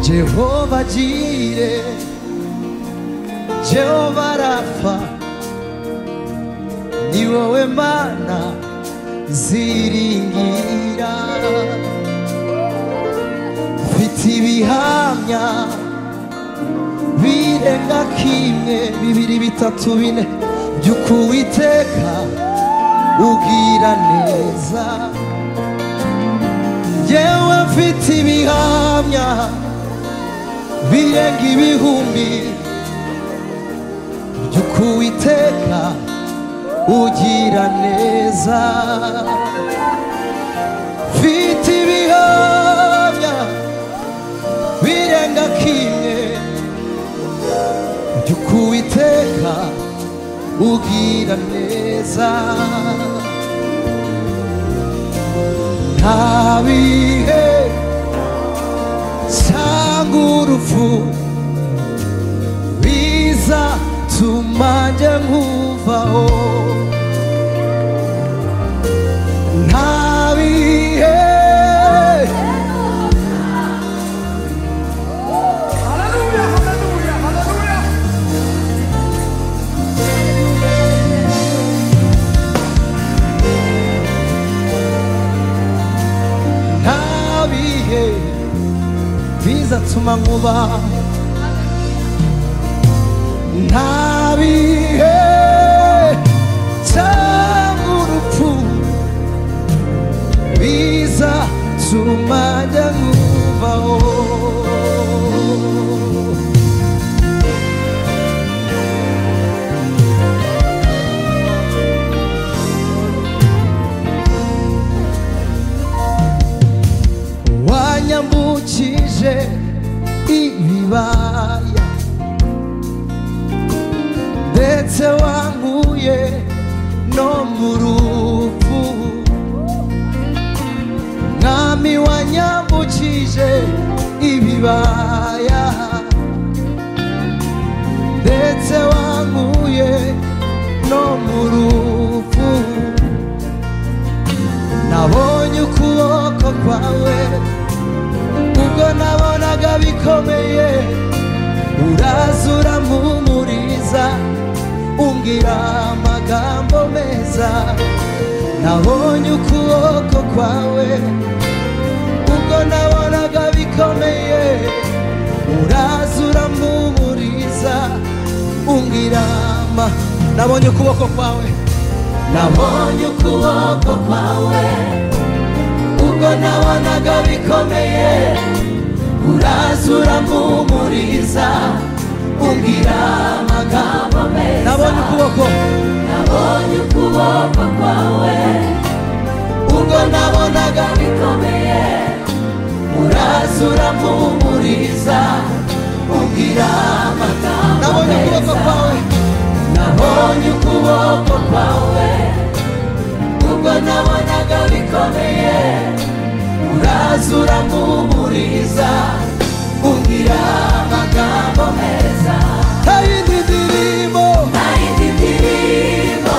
Jehovah Jireh, Jehovah Rafa, ni wowe mana nziringira mfite ibihamya birenga kimwe bibiri bitatu bine by'uko uwiteka ubwira neza yewe mfite ibihamya birenga ibihumbi by'uko uwiteka ugira neza mfite ibihamya birenga kimwe by'uko uwiteka ugira neza nta bihe cyangwa urupfu bizatuma njye nkuvaho nta bihe Hallelujah, hallelujah, hallelujah. nta bihe bizatuma nkubaho nta bihe cyangwa urupfu bizatuma njya nkubaho wanyambukije ibibaya ndetse wankuye no mu rupfu mwami wanyambukije ibibaya ndetse wankuye no mu rupfu nabonye ukuboko kwawe ubwo nabonaga bikomeye uraza urampumuriza umbwira amagambo meza nabonye ukuboko kwawe ubwo nabonaga bikomeye uraza urampumuriza umbwira ama nabonye ukuboko kwawe nabonye ukuboko kwawe ubwo nabonaga bikomeye uraza urampumuriza umbwira amagambo meza nabonye ukuboko nabonye ukuboko kwawe ubwo nabonaga bikomeye uraza urampumuriza umbwira amagambo nabonye ukuboko kwawe nabonye ukuboko kwawe ubwo nabonaga bikomeye uraza urampumuriza umbwira amagambo meza ntayindi ndirimbo nayindi ndirimbo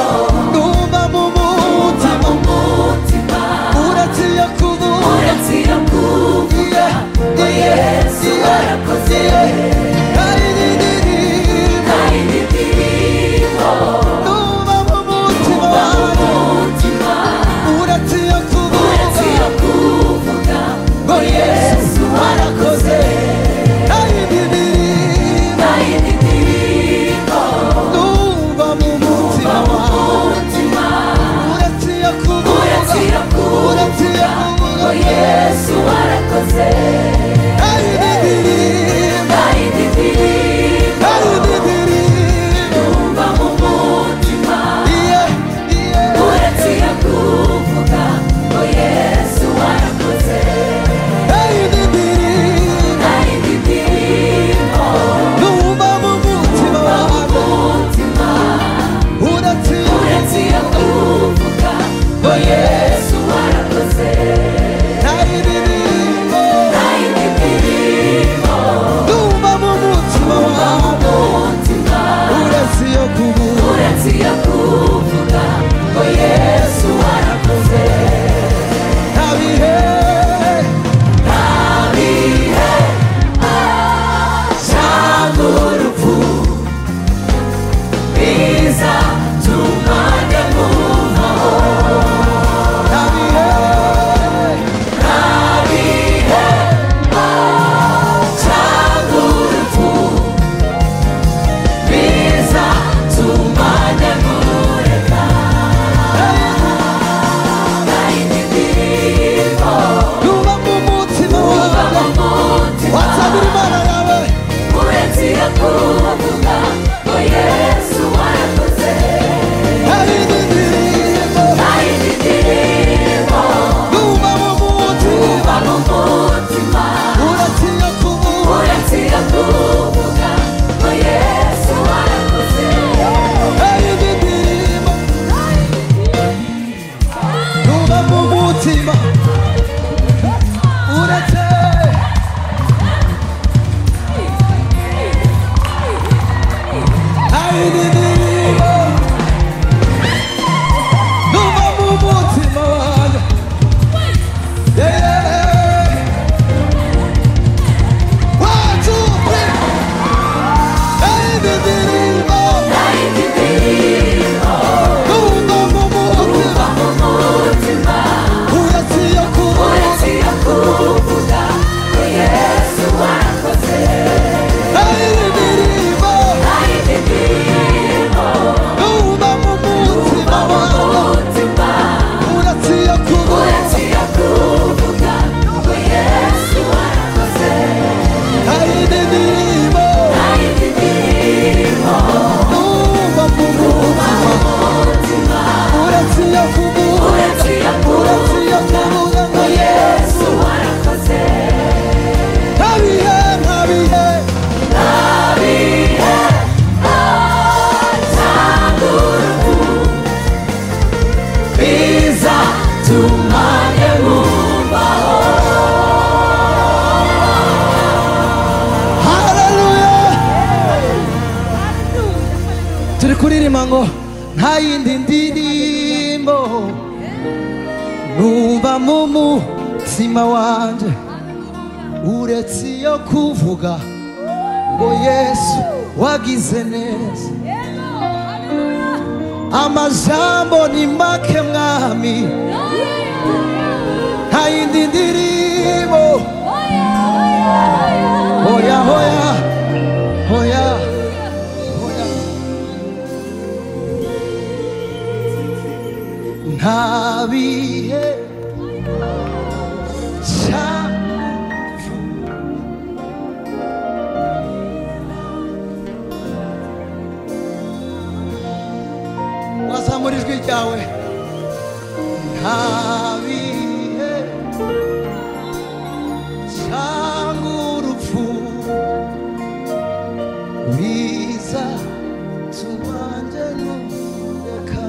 numva mu uva mutima mu mutima uretse iyo kuvuga uretse iyo kuvuga ngo yesu warakoze ntayindi ndirimbo nayindi ndirimbo numva mu mutima wanjye umutima uretse iyo kuvuga uretse iyo kuvuga ngo yesu wa ngo ntayindi ndirimbo numva mu mutima wanjye uretse iyo kuvuga ngo yesu wagize neza amajambo ni make mwami ntayindi ndirimbo hoya hoya hoya hoya nta bihe cyacu wazamura ijwi ryawe nta bihe cyangwa urupfu biza tubanje n'ureka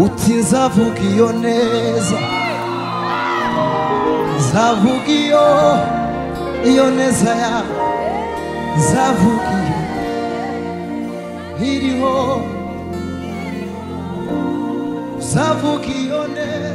uti nzavuga iyo neza nzavuga iyo iyo neza ya nzavuga iyo iriho nzavuga iyo neza